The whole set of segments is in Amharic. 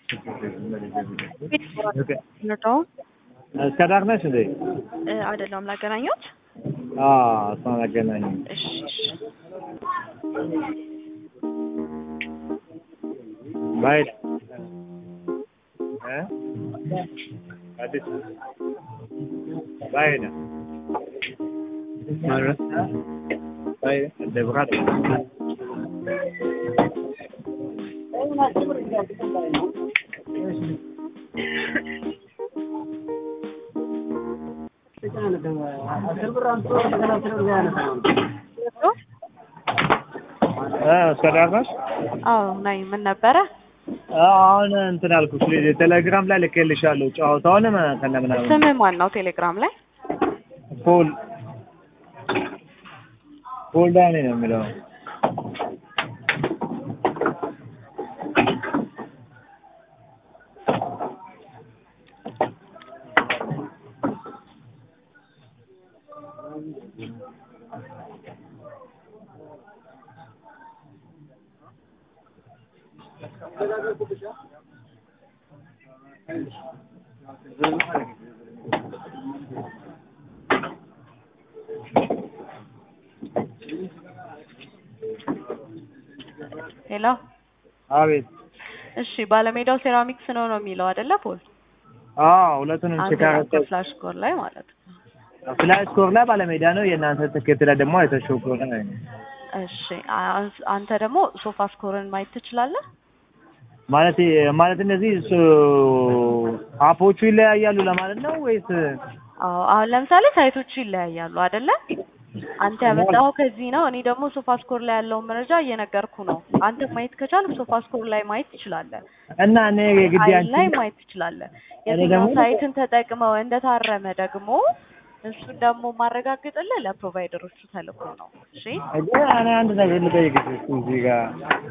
እንርዳው እስከ ዳር ነሽ እንዴ? አይደለም ላገናኘት። አዎ እሷን አገናኝ። እሺ እሺ ባይል እ አዲስ ባይል ማለት ባይል ደብራት እስከ ዳር ነሽ? አዎ ነኝ። ምን ነበረ? አሁን እንትን አልኩሽ ቴሌግራም ላይ ልኬልሻለሁ ጨዋታውንም ከነ ምናምን ስም ማን ነው? ቴሌግራም ላይ ፖል ፖል ዳኔ ነው የሚለው ሄሎ። አቤት እሺ ባለሜዳው ሴራሚክስ ነው ነው የሚለው አይደለ ፖል? አዎ ሁለቱንም አንተ ቼክ ፍላሽ ስኮር ላይ ማለት ነው። ፍላይ ስኮር ላይ ባለሜዳ ነው የእናንተ ትኬት ላይ ደግሞ አይተሽው ከሆነ እሺ አ- አንተ ደግሞ ሶፋ ስኮርን ማየት ትችላለህ? ማለት ማለት እነዚህ ሱ- አፖቹ ይለያያሉ ለማለት ነው ወይስ አዎ አሁን ለምሳሌ ሳይቶቹ ይለያያሉ አይደለ? አንተ ያመጣኸው ከዚህ ነው። እኔ ደግሞ ሶፋ ስኮር ላይ ያለውን መረጃ እየነገርኩ ነው። አንተ ማየት ከቻልክ ሶፋ ስኮር ላይ ማየት ትችላለህ። እና እኔ የግድ ሳይት አንቺ ላይ ማየት ትችላለህ። እኔ የትኛው ደግሞ- ሳይትን ተጠቅመው እንደታረመ ደግሞ እሱን ደግሞ ማረጋግጥልህ ለፕሮቫይደሮቹ ተልኮ ነው። እሺ ግን እኔ አንድ ነገር ልጠይቅሽ እስኪ እዚህ ጋር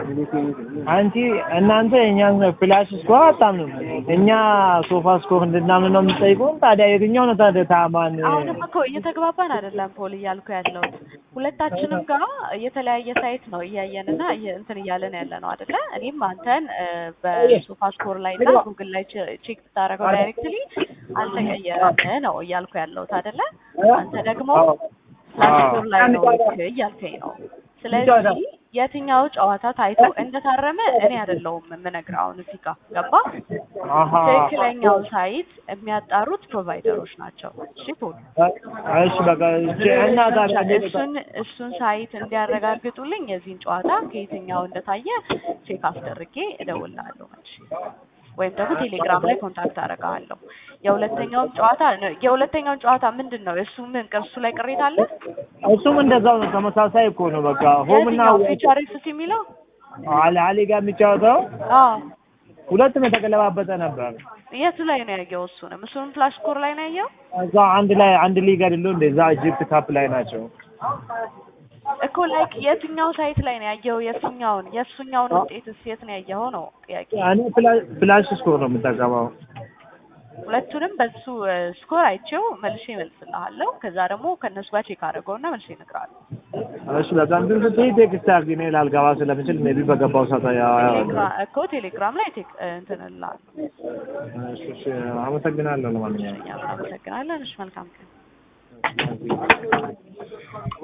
አንቺ እናንተ የእኛን ፍላሽ ስኮር አታምኑም፣ እኛ ሶፋ ስኮር እንድናምን ነው የምትጠይቁን። ታዲያ የትኛው ነው ታዲያ ታማን? አሁንም እኮ እየተግባባን አይደለም ፖል እያልኩ ያለሁት ሁለታችንም ጋር የተለያየ ሳይት ነው እያየንና እየ- እንትን እያለን ያለ ነው አይደለ? እኔም አንተን እ፣ በሶፋ ስኮር ላይ እና ጉግል ላይ ቼ- ቼክ ብታደርገው ዳይሬክትሊ አልተቀየረም ነው እያልኩ ያለሁት አይደለ? አንተ ደግሞ ፍላሽ ስኮር ላይ ነው ልክ እያልከኝ ነው። ስለዚህ የትኛው ጨዋታ ታይቶ እንደታረመ እኔ አይደለሁም የምነግርህ አሁን እዚህ ጋር ገባ? አሀ ትክክለኛው ሳይት የሚያጣሩት ፕሮቫይደሮች ናቸው። እሺ ፖል እሺ በቃ እሺ። እና ታዲያ እንዴት እሱን እሱን ሳይት እንዲያረጋግጡልኝ የዚህን ጨዋታ ከየትኛው እንደታየ ቼክ አስደርጌ እደውልልሃለሁ መልሼ ወይም ደግሞ ቴሌግራም ላይ ኮንታክት አደርግሃለሁ። የሁለተኛውን ጨዋታ የሁለተኛውን ጨዋታ ምንድን ነው? እሱ ምን እሱ ላይ ቅሬታ አለ? እሱም እንደዛው ነው፣ ተመሳሳይ እኮ ነው። በቃ ሆም እና የትኛው ፊቸር ኤክስ የሚለው አለ አሊ ጋር የሚጫወተው አዎ ሁለቱም የተገለባበጠ ነበር። የቱ ላይ ነው ያየው? እሱንም እሱንም ፍላሽ ስኮር ላይ ነው ያየው እዛ አንድ ላይ አንድ ሊግ አይደለው እንደ እዛ ኢጂፕት ካፕ ላይ ናቸው። እኮ ላይክ የትኛው ሳይት ላይ ነው ያየው? የሱኛውን የሱኛውን ውጤትስ የት ነው ያየኸው ነው ጥያቄ። እኔ ፍላ- ፍላሽ ስኮር ነው የምጠቀመው። ሁለቱንም በሱ ስኮር አይቼው መልሼ እመልስልሃለሁ። ከዛ ደግሞ ከእነሱ ጋር ቼክ አድርገውና መልሼ እነግርሃለሁ። እሺ በቃ እንትን ስትይ ቴክስት አድርጊ። እኔ ላልገባ ስለምችል ሜቢ በገባው ሰዓት ያ ቴሌግራ- እኮ ቴሌግራም ላይ ቴክ እንትን እልሃለሁ። እሺ እሺ፣ አመሰግናለሁ ለማንኛውም እኛም እናመሰግናለን። እሺ መልካም ቀን።